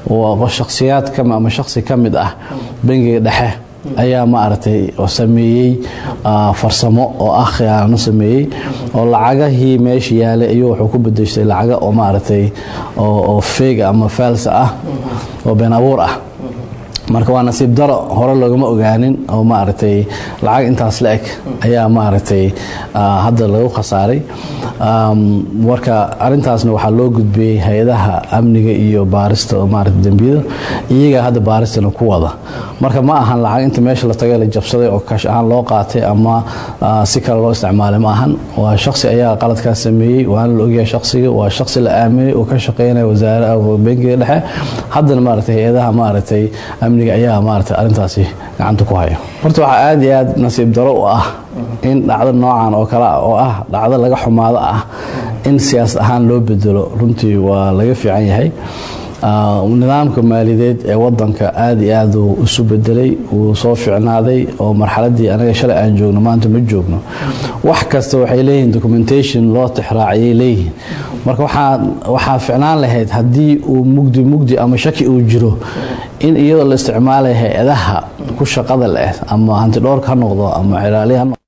shakhsiyaad ama shakhsi ka mid ah bangiga dhexe ayaa maaragtay sameeyey farsamo oo ah khiyaano sameeyey oo lacagahii meesha yaalay ayuu wuxuu ku bedeshtay lacaga oo maaragtay oo feega ama faalsa ah oo been abuur ah marka waa nasiib daro hore loogama ogaanin oo maaragtay lacag intaas la eg ayaa maaragtay hadda lagu khasaaray marka arintaasna waxaa loo gudbiyey hay-adaha amniga iyo baarista oo maarata dembiyada iyagaa hadda baaristana ku wada marka ma ahan lacag inta meesha la tagay la jabsaday oo kaash ahaan loo qaatay ama si kale loo isticmaalay ma ahan waa shaksi ayaa qaladkaas sameeyey waana la ogyahay shaksiga waa shaksi la aaminay oo ka shaqeynaya wasaara bankiga dhexe haddana maaragtay hay-adaha maaragtay amniga ayaa maaragtay arrintaasi gacanta ku haya horta waxaa aada iyo aada nasiib daro u ah in dhacdo noocan oo kale oo ah dhacdo laga xumaado ah in siyaasad ahaan loo bedelo runtii waa laga fiican yahay nidaamka maaliyadeed ee wadanka aada iyo aad uu isu bedelay wuu soo ficnaaday oo marxaladii anaga shalay aan joogno maanta ma joogno wax kasta waxay leeyihiin documentation loo tixraaciyay leeyihiin marka waxaa ficnaan lahayd haddii uu mugdi mugdi ama shaki uu jiro in iyadoo la isticmaalaya hay-adaha ku shaqada leh ama hantidhoorka ha noqdo ama xiraaliya ha noqdo